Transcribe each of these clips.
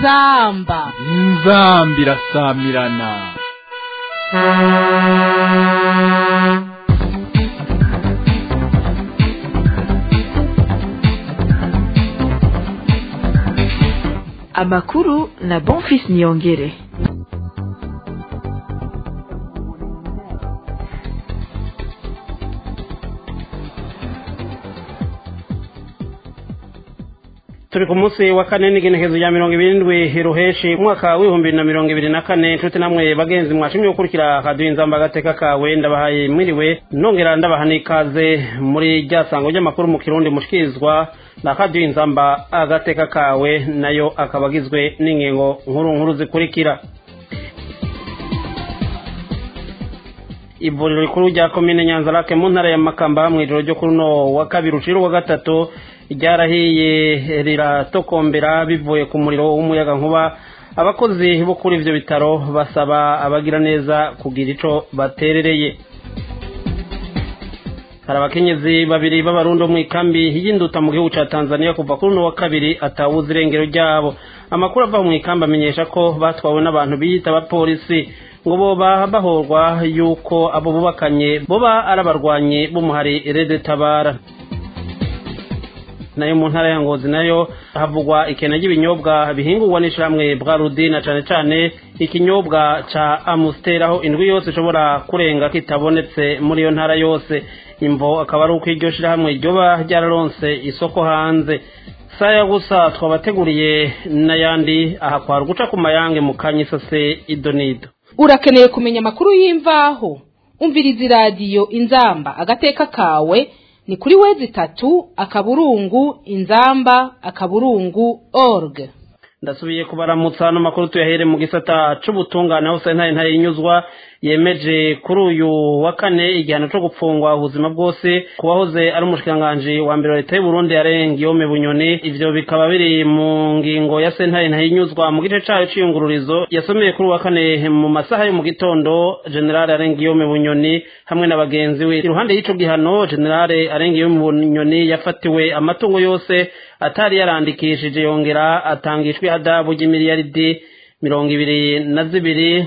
inzamba inzamba irasamirana amakuru na bonfis niyongere turi ku munsi wa kane n'igenekezo rya mirongo irindwi ruheshi umwaka w'ibihumbi bibiri na mirongo ibiri na kane inshuti namwe bagenzi mwashimye gukurikira kaduha inzamba agateka kawe ndabahaye mwiriwe nongera ndabaha n'ikaze muri rya sango ry'amakuru mu kirundi mushikirizwa na kaduha inzamba agateka kawe nayo akaba agizwe n'ingingo nkuru nkuru zikurikira ivuriro rikuru rya komine nyanzarake mu ntara ya makamba mu ijoro ryo kuri uno wa kabiri ucira uwa gatatu ryarahiye riratokombera bivuye ku muriro w'umuyaga nkuba abakozi bo kuri ivyo bitaro basaba abagira neza kugira ico baterereye hari abakenyezi babiri b'abarundi mu ikambi y'induta mu gihugu ca tanzania kuva kuri uno wa kabiri atawuza irengero ryabo amakuru ava mu ikambi amenyesha ko batwawe n'abantu biyita abapolisi ngo boba bahorwa yuko abo bubakanye boba ari abarwanyi b'umuhari rede tabara nayo mu ntara ya ngozi nayo havugwa ikena ry'ibinyobwa bihingurwa n'ishyirahamwe bwa rudi na cane cane ikinyobwa ca amusiteri aho indwi yose ishobora kurenga kitabonetse muri iyo ntara yose imvo akaba ari uko iryo shyirahamwe ryoba ryararonse isoko hanze saya gusa twabateguriye n'ayandi aha kwara guca ku mayange mu kanyisase idonido urakeneye kumenya amakuru y'imvaho umviriza iradiyo inzamba agateka kawe ni kuri wezi itatu akaburungu inzamba akaburungu org ndasubiye kubaramutsa ano makuru tuyahere mu gisata c'ubutungane aho sentare ntare inyuzwa yemeje kuri uyu wa kane igihano co gupfungwa ubuzima bwose ku wahoze ari umushikiranganji wa mbere wa leta y'uburundi yarenga iyome bunyoni ivyo bikaba biri mu ngingo ya sentare ntare inyuzwa mu gice cayo c'iyungururizo yasomeye kuri uwa kane mu masaha yo mu gitondo generale arenga iyome bunyoni hamwe na bagenzi we iruhande y'ico gihano generale arenga iyome bunyoni yafatiwe amatungo yose atari yarandikishije yongera atangishwa ihadabu ry'imiliyaridi mirongo ibiri na zibiri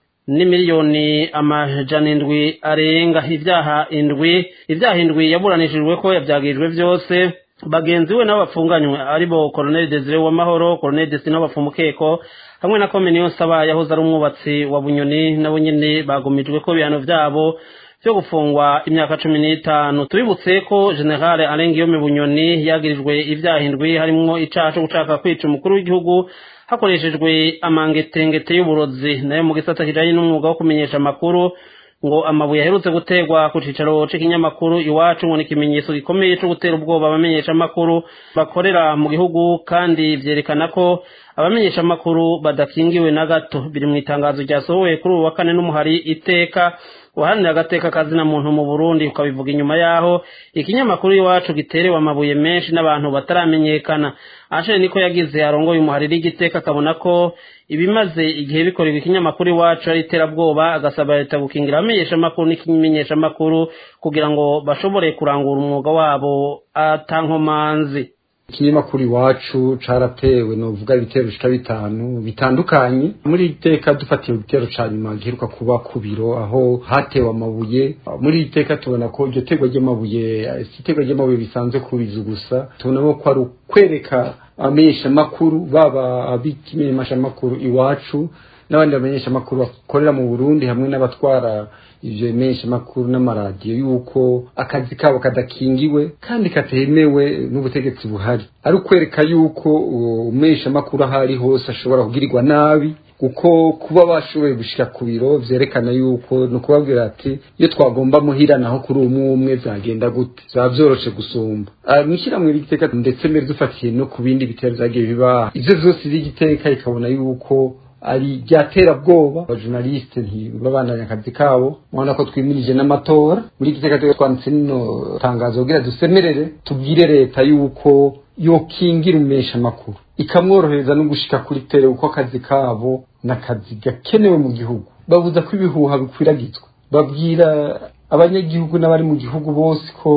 n'imiliyoni amajana indwi arenga ibyaha indwi ibyaha indwi yaburanishijwe ko yabyagirijwe byose bagenzi we nabo bapfunganywe aribo colonel desire w'amahoro colonel desine bapfumukeko hamwe na komini saba yahoze ari umwubatsi wa bunyoni nabo nyene bagumijwe ko ibihano vyabo vyo gufungwa imyaka cumi n'itanu tubibutse ko generale arengiyome bunyoni yagirijwe ivyaha indwi harimwo icaha co gushaka kwica umukuru w'igihugu hakoreshejwe amangetengete y'uburozi nayo mu gisata kijanye n'umwuga wo kumenyesha amakuru ngo amabuye aherutse guterwa ku cicaro c'ikinyamakuru iwacu ngo ni ikimenyetso gikomeye co gutera ubwoba abamenyesha amakuru bakorera mu gihugu kandi vyerekana ko abamenyesha amakuru badakingiwe na gato biri mu itangazo ryasohowe kuri ubu wa kane n'umuhari iteka uharanira agateka kazina muntu mu Burundi ukabivuga inyuma yaho ikinyamakuru iwacu giterewe amabuye menshi n'abantu bataramenyekana Ashe niko yagize arongoye umuhariri igiteka akabona ko ibimaze igihe bikorerwa ikinyamakuru iwacu ari iterabwoba agasaba leta gukingira abamenyesha amakuru n'ikimenyesha amakuru kugira ngo bashobore kurangura umwuga wabo atankomanzi ikinyamakuru iwacu caratewe novuga ibitero bishika bitanu bitandukanye muri iteka dufatiye igitero ca nyuma giheruka kuba ku biro aho hatewe amabuye muri iteka tubona ko iryo terwa ry'amabuye si iterwa ry'amabuye bisanzwe kubiza gusa tubona ko ari ukwereka abamenyeshamakuru baba abikimenyeshamakuru iwacu n'abandi bamenyeshamakuru bakorera mu burundi hamwe n'abatwara ivyo bimenyeshamakuru n'amaradiyo yuko akazi kabo kadakingiwe kandi katemewe n'ubutegetsi buhari ari ukwereka yuko umumenyeshamakuru aho ari hose ashobora kugirirwa nabi kuko kuba bashoboye gushika ku biro vyerekana yuko ni ukubabwira ati iyo twagomba muhira naho kuri umwe umwe vyagenda gute vyaba vyoroshe gusumba mw'ishyirahamwe ry'igiteka ndetse mbere dufatiye no ku bindi bitero vyagiye bibaha ivyo vyose vy'igiteka ikabona yuko ari bwoba abajournaliste ntibabandanya akazi kabo mubona ko twimirije n'amatora muri iki giteka twanditse nino tangazo kugira dusemerere tubwire leta yuko yokingira umesha amakuru ikamworohereza no gushika kuri tere uko akazi kabo n'akazi gakenewe mu gihugu babuza ko ibihuha bikwiragizwa babwira abanyagihugu n'abari mu gihugu bose ko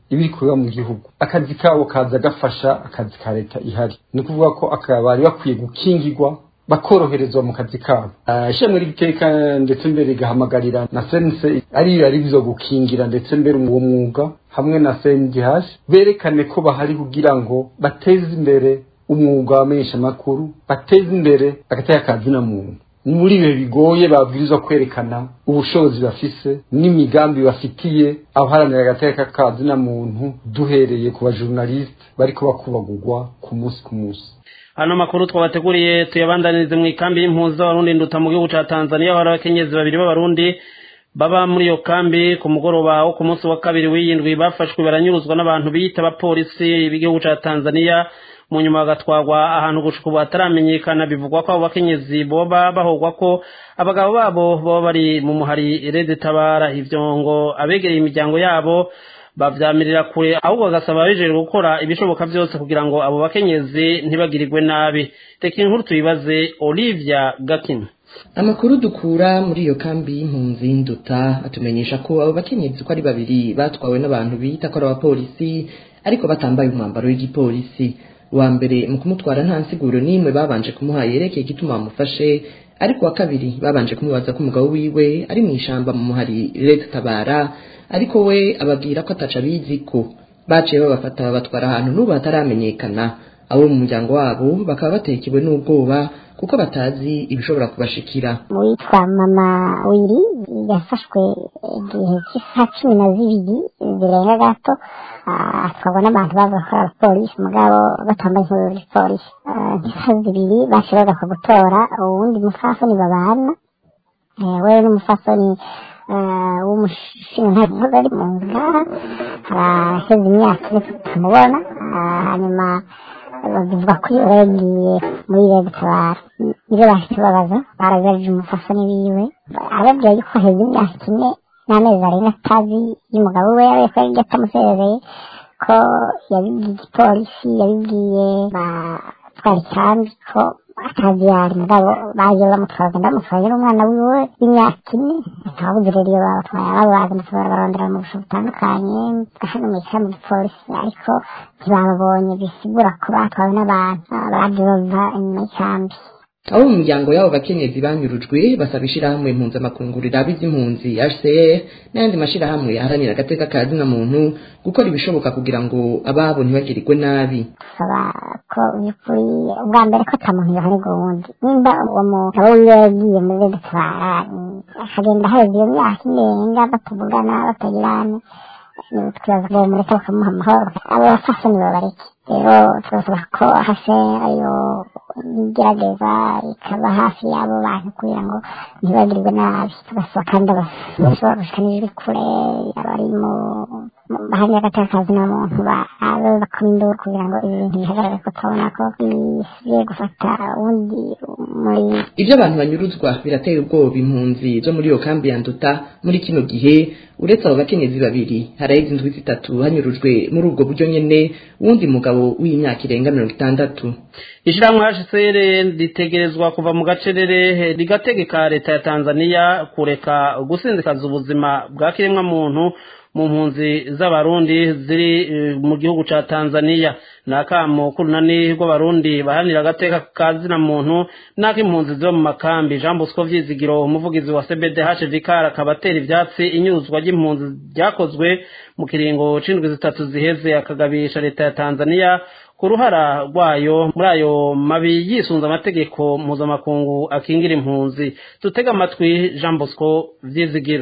ibiri kuba mu gihugu akazi kabo kaza gafasha akazi ka leta ihari ni ukuvuga ko bari bakwiye gukingirwa bakoroherezwa mu kazi kabo ishami ry'iteka ndetse mbere rigahamagarira na sense ariyo yari bizo gukingira ndetse mbere uwo mwuga hamwe na CNDH berekane ko bahari kugira ngo bateze imbere umwuga w'amenyeshamakuru bateze imbere agateka kazi na muntu ni muri ibihe bigoye babwirizwa kwerekana ubushobozi bafise n'imigambi bafitiye abaharanira agateka kazi na muntu duhereye ku bajournaliste bariko bakubagurwa ku munsi ku munsi hano makuru twabateguriye tuyabandanirize mu ikambi y'impunzi z'abarundi nduta mu gihugu ca tanzania hari abakenyezi babiri b'abarundi baba muri iyo kambi ku mugoroba wo ku munsi wa kabiri w'iyindwi bafashwe baranyuruzwa n'abantu biyita abapolisi b'igihugu ca tanzania mu nyuma bagatwarwa ahantu gushika ubu hataramenyekana bivugwa ko abo bakenyezi boba bahogwa ko abagabo babo baba bari mu muhari rede tabara ivyo ngo abegereye imiryango yabo bavyamirira kure ahubwo bagasaba ababijejwe gukora ibishoboka byose kugira ngo abo bakenyezi ntibagirirwe nabi reka inkuru tuyibaze olivia gakin amakuru dukura muri iyo kambi y'impunzi nduta atumenyesha ko abo bakenyezi uko ari babiri batwawe n'abantu bita ko ari abapolisi ariko batambaye umwambaro w'igipolisi wa mbere mu kumutwara nta nsiguro n'imwe babanje kumuha yerekeye igituma bamufashe ariko wa kabiri babanje kumubaza ko umugabo wiwe ari mu ishamba mu muhari leta tabara ariko we ababwira ko ataca abizi ko baciye babafata babatwara ahantu n'ubu hataramenyekana abo mu muryango wabo bakaba batekewe n'ubwoba kuko batazi ibishobora kubashikira witwa mama wiri yafashwe igihe cy'isaha cumi na zibiri zirenga gato atwarwa n'abantu baza gukora abapolisi mugabo batambaye inkuru z'ipolisi nk'isaha zibiri baciye baza gutora uwundi mufasoni babana we n'umufasoni w'umushinga ntabwo ari mu ngaha haraheze imyaka ine tutamubona hanyuma bavuga ko iyo yagiye muri rege tabara nibyo bahise babaza baragarije umufasoni wiwe arababwira yuko heze imyaka ine n'amezi arenga atazi y'umugabo we yabaye ko yari atamusezeye ko yabibwiye igipolisi yabibwiye batwara ikambi ko atazi yari mugabo baje bamutwara ndamutwaye n'umwana wiwe w'imyaka ine ntabuze rero iyo babatwaye abo baza barondera mu busho butandukanye hano mu ikambi gipolisi ariko ntibababonye bisigura ko batwawe n'abantu baje bava inyuma y'ikambi abo mu miryango y'abo bakenyezi banyurujwe basaba ishirahamwe mpuzamakungu riraba iby'impunzi hcr n'ayandi mashirahamwe aharanira agateka ka zina muntu gukora ibishoboka kugira ngo ababo ntibagirirwe nabi saba ko by'ukuri ubwa mbere ko ata muntu yohanirwa uwundi nimba uwo mugabo wiwe yagiye muri rege tabara akagenda heza iyo myaka irenga batavugana batagirana twibaza ngo mureke bakamuha amahoro abo bafasoni babareke rero turasaba ko hase ayo igerageza ikaba hafi y'abo bantu kugira ngo ntibagirwe nabi tugasaba kandi abashobora gushika n'ijwi kure abari mu bahamya agateka kazi na muntu babe bakoma induru kugira ngo ibi bintu bihagarare ko turabona ko bisigaye gufata uwundi muri ibyo abantu banyuruzwa biratera ubwoba impunzi zo muri iyo kambi ya nduta muri kino gihe uretse abo bakenyezi babiri haraheze indwi zitatu hanyurujwe muri ubwo buryo nyene wundi mugabo w'imyaka irenga mirongo itandatu ishyirahamwe hcr ritegerezwa kuva mu gacerere rigategeka leta ya tanzania kureka gusinzikaza ubuzima bwa kiremwa muntu mu mpunzi z'abarundi ziri mu gihugu ca tanzania ni akamo k'urunani rw'abarundi baharanira agateka ka zina muntu n'ak'impunzi ziba mu makambi jean bosco vyizigiro umuvugizi wa cbdh vicar akaba atera ivyatsi inyuzwa ry'impunzi ryakozwe mu kiringo c'indwi zitatu ziheze akagabisha leta ya tanzania ku ruhara rwayo muri ayo mabi yisunze amategeko mpuzamakungu akingira impunzi dutega amatwi jean bosco vyizigiro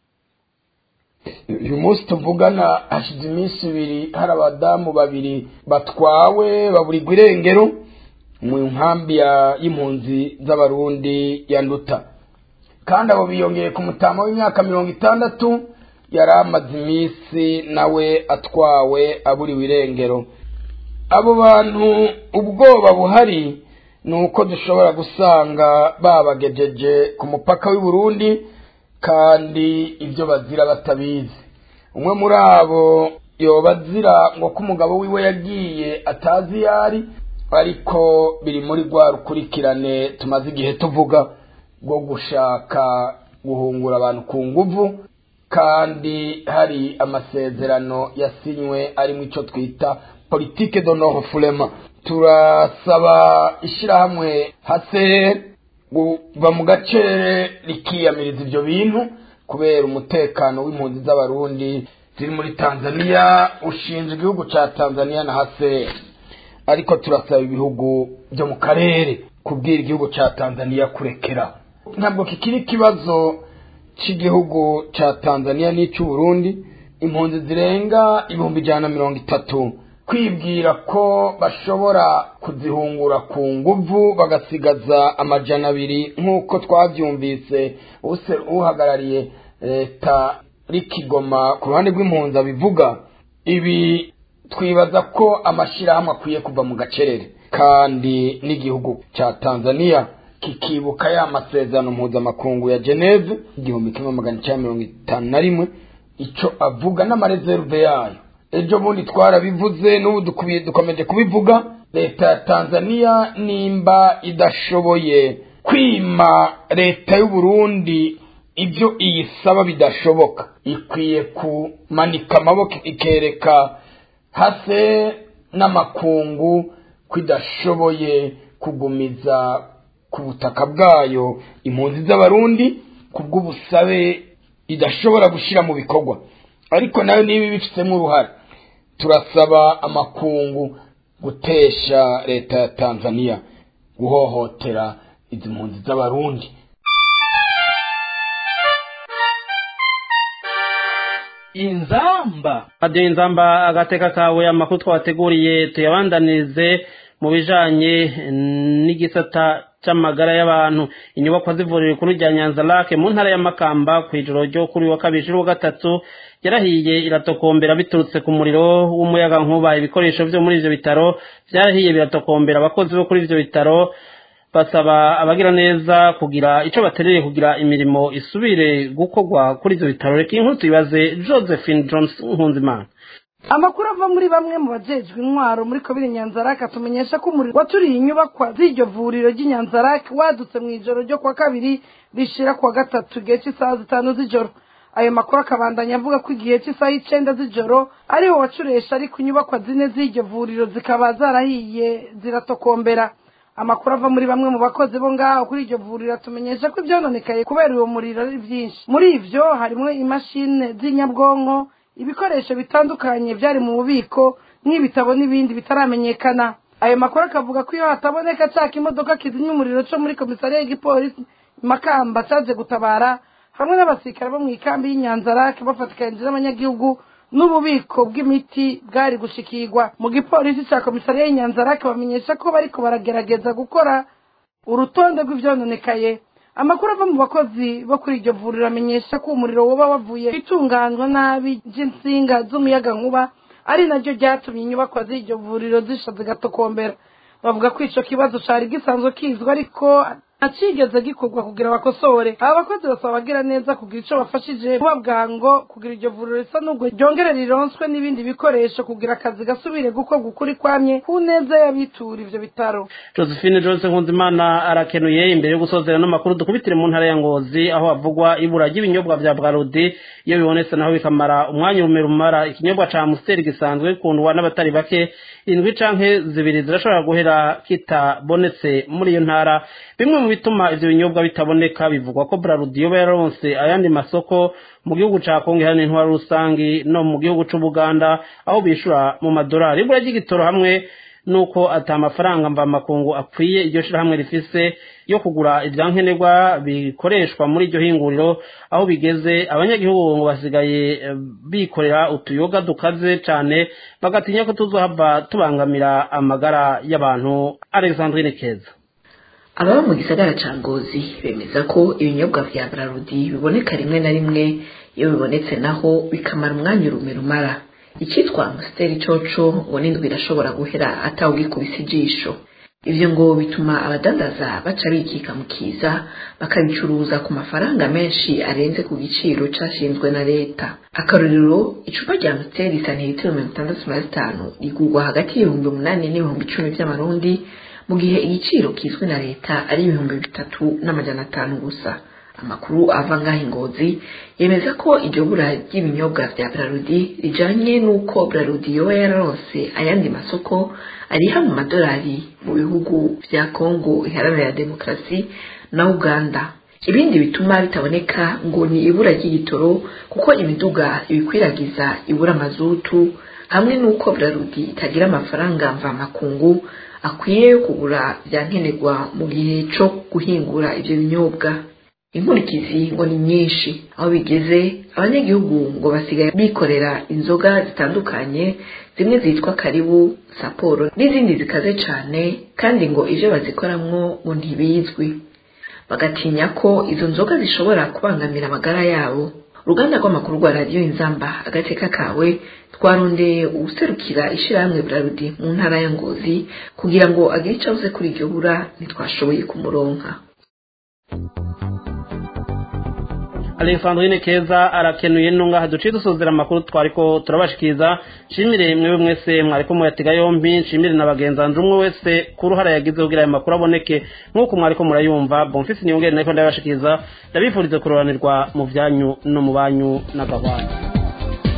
uyu munsi tuvugana hashize iminsi ibiri hari abadamu babiri batwawe baburirwa irengero mu nkambi y'impunzi z'abarundi ya nduta kandi abo biyongeye ku mutama w'imyaka mirongo itandatu yari amaze iminsi nawe atwawe aburiwe irengero abo bantu ubwoba buhari ni uko dushobora gusanga babagejeje ku mupaka w'i Burundi kandi ibyo bazira batabizi umwe muri abo yoba azira ngo ko umugabo wiwe yagiye atazi iyo ari ariko biri muri rwa rukurikirane tumaze igihe tuvuga rwo gushaka guhungura abantu ku nguvu kandi hari amasezerano yasinywe arimo icyo twita politike de nord furema turasaba ishyirahamwe hase kuva mu gacere rikiyamiriza ibyo bintu kubera umutekano w'impunzi z'abarundi ziri muri tanzania ushinzwe igihugu cya tanzania na hase ariko turasaba ibihugu byo mu karere kubwira igihugu cya tanzania kurekera ntabwo kikiri ikibazo cy'igihugu cya tanzania n'icy'uburundi impunzi zirenga ibihumbi ijana na mirongo itatu kwibwira ko bashobora kuzihungura ku nguvu bagasigaza amajana abiri nk'uko twabyumvise uhagarariye leta rikigoma ku ruhande rw'impunzi abivuga ibi twibaza ko amashyirahamwe akwiye kuva mu gacerere kandi n'igihugu cya tanzania kikibuka ya masezerano mpuzamakungu ya geneve igihumbi kimwe magana cyenda mirongo itanu na rimwe icyo avuga n'amareserve yayo ejo bundi twarabivuze n'ubu dukomeje kubivuga leta ya tanzania nimba idashoboye kwima leta y'uburundi ibyo iyisaba bidashoboka ikwiye kumanika amaboko ikereka hase n'amakungu ko idashoboye kugumiza ku butaka bwayo impunzi z'abarundi ku bw'ubusabe idashobora gushyira mu bikorwa ariko nayo niba ibifitemo uruhare turasaba amakungu gutesha leta ya tanzania guhohotera izi mpunzi z'abarundi inzamba radiyo inzamba agateka kawe amakuru twabateguriye tuyabandanize mu bijanye n'igisata c'amagara y'abantu inyubakwa z'ivuriro rikuru rya nyanza lake mu ntara ya makamba kw'ijoro ryo kuri wa kabiri wa gatatu yarahiye iratokombera biturutse ku muriro w'umuyaga nkuba ibikoresho vyo muri ivyo bitaro vyarahiye biratokombera abakozi bo kuri ivyo bitaro basaba abagira neza kugira ico batereye kugira imirimo isubire gukorwa kuri ivyo bitaro reka inkuru tuyibaze josephine jones nkunzimana amakuru ava muri bamwe mu bajejwe intwaro muri komine nyanzarake atumenyesha ko umuriro waturiye inyubakwa z'iryo vuriro ry'inyanzarake wadutse mu ijoro ryo kuwa kabiri rishira kuwa gatatu igihe cy'isaha zitanu z'ijoro ayo makuru akabandanya avuga ko igihe cy'isaha y'icenda z'ijoro ariho wacuresha ariko inyubakwa zine z'iryo vuriro zikaba zarahiye ziratokombera amakuru ava muri bamwe mu bakozi bo ngaho kuri iryo vuriro atumenyesha ko ibyononekaye kubera uwo muriro ari byinshi muri ivyo harimwo imashini z'inyabwonko ibikoresho bitandukanye byari mu bubiko nk'ibitabo n'ibindi bitaramenyekana ayo makuru akavuga ko iyo hataboneka cya kimodoka kizimya umuriro cyo muri komisariya y'igipolisi makamba cyaje gutabara hamwe n'abasirikare bo mu ikambi y'inyanzarake bafatikanije n'abanyagihugu n'ububiko bw'imiti bwari gushikirwa mu gipolisi cya komisariya y'inyanzarake bamenyesha ko bariko baragerageza gukora urutonde rw'ivyononekaye amakuru ava mu bakozi bo kuri iryo vuriro amenyesha ko umuriro woba wavuye itunganywa nabi ry'insinga z'umuyagankuba ari naryo ryatumye inyubakwa z'iryo vuriro zisha zigatokombera bavuga ko ico kibazo cari gisanzwe kizwi ariko ntakigeze gikorwa kugira bakosore aba bakozi basaba abagira neza kugira ico bafashije kuba bwango kugira iryo vuriro risa n'ubwo ryongere rironswe n'ibindi bikoresho kugira akazi gasubire gukorwa ukuri kwamye ku neza y'abitura ivyo bitaro josephine jose nkunzimana arakenuye imbere yo gusozera n'amakuru dukubitire mu ntara ya ngozi aho havugwa ibura ry'ibinyobwa bya bwarudi iyo bibonetse naho bikamara umwanya urume rumara ikinyobwa ca amusiteri gisanzwe gikundwa n'abatari bake indwi canke zibiri zirashobora guhera kitabonetse muri iyo ntara bimwe mu bituma ivyo binyobwa bitaboneka bivugwa ko brarudi yoba yaronse ayandi masoko mu gihugu ca kongo iharanira intwaro rusangi no mu gihugu c'ubuganda aho bishura mu madolari ibura ry'igitoro hamwe nuko ata amafaranga mvamakungu akwiye iryo shirahamwe rifise yo kugura ivyankenerwa bikoreshwa muri iryo hinguriro aho bigeze abanyagihugu ngo basigaye bikorera utuyoga dukaze cane bagatinya ko tuzohava tubangamira amagara y'abantu alexandrine keza ababa mu gisagara ca ngozi bemeza ko ibinyobwa vya brarudi biboneka rimwe na rimwe iyo bibonetse naho bikamara umwanya urume rumara icyitwa amusiteri coco ngo n'indwi irashobora guhera atawugikubise ijisho ivyo ngo bituma abadandaza baca bikika mu kiza bakabicuruza ku mafaranga menshi arenze ku giciro cashinzwe na leta akarorero icupa rya amusiteri santiritiro mirongo itandatu na zitanu rigurwa hagati y'ibihumbi umunani n'ibihumbi icumi vy'amarundi mu gihe igiciro kizwi na leta ari ibihumbi bitatu n'amajana atanu gusa amakuru ava ngaho ingozi yemeza ko iryo bura ry'ibinyobwa vya brarudi rijanye n'uko brarudi yoba yararonse ayandi masoko ariha mu madolari mu bihugu vya kongo iharanira demokarasi na uganda ibindi bituma bitaboneka ngo ni ibura ry'igitoro kuko imiduga ibikwiragiza ibura mazutu hamwe n'uko brarudi itagira amafaranga mvamakungu akwiye kugura vya nkenerwa mu gihe co guhingura ivyo binyobwa inkurikizi ngo ni nyinshi aho bigeze abanyagihugu ngo basigaye bikorera inzoga zitandukanye zimwe zitwa karibu saporo n'izindi zikaze cane kandi ngo ivyo bazikoramwo ngo ntibizwi bagatinya ko izo nzoga zishobora kubangamira amagara yabo uruganda rw'amakuru rwa radiyo inzamba agateka kawe twarondeye uwuserukira ishirahamwe brarudi mu ntara ya ngozi kugira ngo agire icyo avuze kuri iryo bura ntitwashoboye kumuronka alexandrine keza arakenuye ntungaha duciye dusuzira amakuru twariko turabashikiriza nshimire mwewe mwese mwariko muyatega yombi nshimire na bagenzanje umwe wese ku ruhara yagize kugira ayo makuru aboneke nk'uko mwariko murayumva bonfisi niyongere nariko ndabashikiriza ndabifurize kuroranirwa mu vyanyu no mu banyu n'agahwana